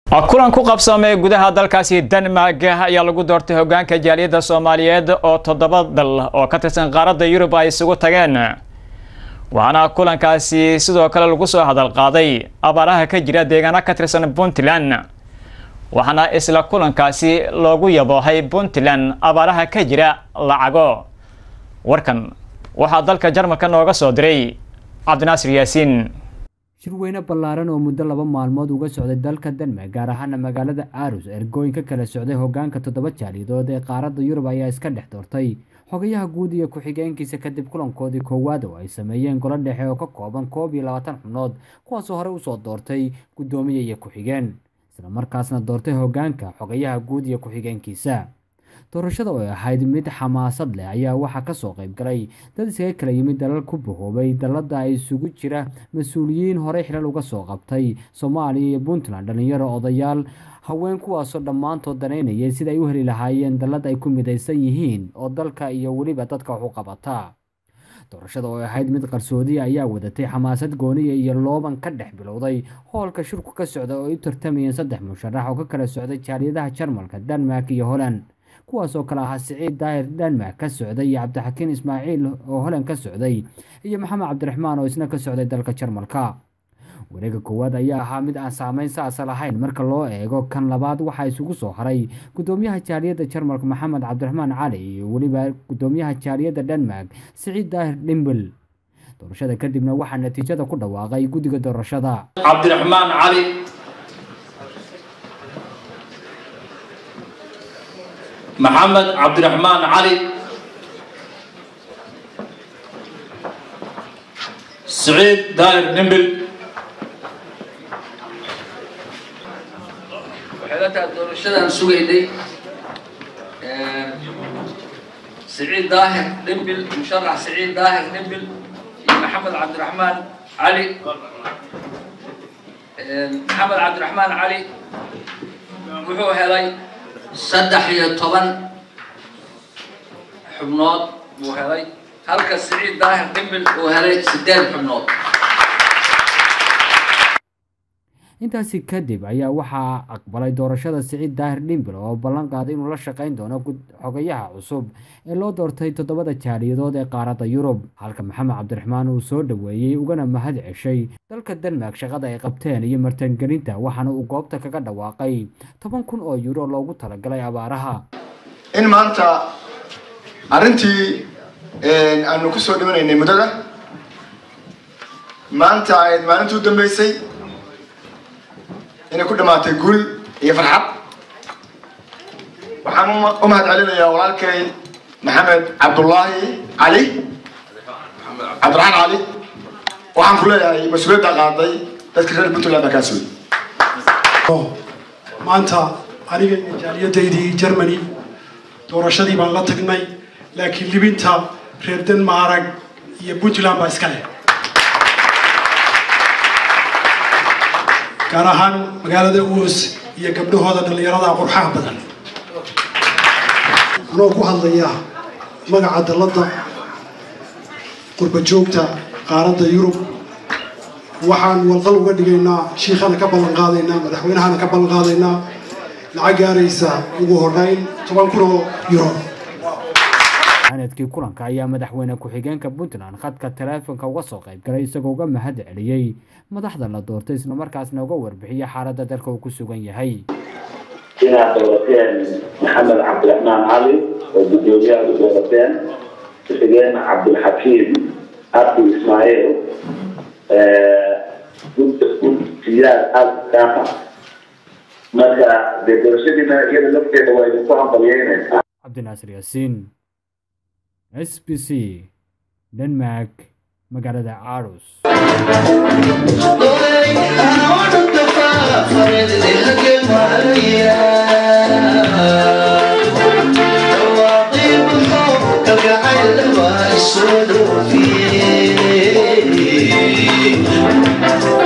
kulan ku qabsamay gudaha dalkaasi denmark ayaa lagu doortay hogaanka jaaliyadda soomaaliyeed oo toddoba dal oo ka tirsan qaaradda yurub ay isugu tageen waxaana kulankaasi sidoo kale lagu soo hadal qaaday abaaraha ka jira deegaano ka tirsan puntland waxaana isla kulankaasi loogu yaboohay puntland abaaraha ka jira lacago warkan waxaa dalka jarmalka nooga soo diray cabdinaasir yaasiin shirweyne ballaaran oo muddo laba maalmood uga socday dalka denmark gaar ahaana magaalada aarus ergooyin ka kala socday hogaanka toddoba jaaliyadood ee qaaradda yurub ayaa iska dhex doortay xogayaha guud iyo ku-xigeenkiisa kadib kulankoodii koowaad oo ay sameeyeen golo dhexe oo ka kooban koob iyo labaatan xubnood kuwaasoo horey usoo doortay guddoomiye iyo ku-xigeen isla markaasna doortay hogaanka xogayaha guud iyo ku-xigeenkiisa doorashada oo ahayd mid xamaasad leh ayaa waxaa kasoo qayb galay dad iskaga kala yimid dalal ku bahoobay dalada ay isugu jira mas-uuliyiin horey xilal uga soo qabtay soomaaliya iyo puntland dhalinyaro odayaal haween kuwaasoo dhammaantood danaynayay sida ay u heli lahaayeen dalad ay ku midaysan yihiin oo dalka iyo weliba dadka wax u qabata doorashada oo ahayd mid qarsoodiya ayaa wadatay xamaasad gooniya iyo looban ka dhex bilowday hoolka shirku ka socda oo ay u tartamayeen saddex musharax oo ka kala socday jaaliyadaha jarmalka denmark iyo holland kuwaas oo kale ahaa siciid daahir denmark ka socday iyo cabdixakiin ismaaciil oo holand ka socday iyo maxamed cabdiraxmaan oo isna ka socday dalka jarmalka wareega koowaad ayaa ahaa mid aan saameyn saasa lahayn marka loo eego kan labaad waxaa isugu soo haray gudoomiyaha jaaliyadda jarmalka maxamed cabdiraxmaan cali iyo weliba gudoomiyaha jaaliyadda denmark siciid daahir dhimbel doorashada kadibna waxaa natiijada ku dhawaaqay guddiga doorashada cabdiraxmaan cali maxamed cabdiraxmaan cali siciid daahir dhimbil waxay la tahay doorashadaan sugaynay siciid daahir dhimbil musharax siciid daahir dhimbil iyo maxamed cabdiraxmaan cali maxamed cabdiraxmaan cali wuxuu helay saddex iyo toban xubnood buu helay halka siciid daahir dhimbil uu helay sideed xubnood intaasi kadib ayaa waxaa aqbalay doorashada siciid daahir dhimbil oo ballan qaaday inuu la shaqayn doono xogayaha cusub ee loo doortay toddobada jaaliyadood ee qaaradda yurub halka maxamed cabdiraxmaan uu soo dhoweeyey ugana mahad ceshay dalka denmark shaqada ay qabteen iyo martangelinta waxaana uu goobta kaga dhawaaqay toban kun oo yuuro loogu talagalay abaaraha in maanta arrintii aanu ku soo dhimanaynay muddada maanta ayd maalintii u dambeysay inay ku dhamaatay guul iyo farxad waxaan u mahad celinayaa walaalkay maxamed cabdullaahi cali cabdiraxmaan cali waxaan ku leeyahay mas-uuliyadda qaaday dadka reer puntland baa kaas wey maanta aniga iyo jaaliyadaydii germany doorashadii baan la tagnay laakiin libinta reer denmark iyo puntland baa iska leh gaar ahaan magaalada uos iyo gabdhahooda dhallinyarada qurxaha badan anoo ku hadlaya magaca dalladda qurba joogta qaaradda yurub waxaan walqal uga dhigaynaa shiikhana ka ballan qaadaynaa madaxweynahana ka ballan qaadaynaa lacag gaaraysa ugu horreyn toban kun oo euro sanadkii kulanka ayaa madaxweyne ku-xigeenka puntland khadka taleefonka uga soo qayb galay isagoo uga mahad celiyey madaxda la doortay islamarkaasna uga warbixiyay xaaladda dalka uu ku sugan yahay inaad doorateen maxamed cabdiraxmaan cali oo guddoomiyaha u doorateen ku-xigeen cabdilxakiim abdi ismaaciil gudsiyaad alkaafa marka dee doorashadiina iyada lafteeda waa idinku hambalyeynaysaa cabdinaasir yaasiin s b c denmark magaalada aarus kalgacayl waa soo dhoofiyey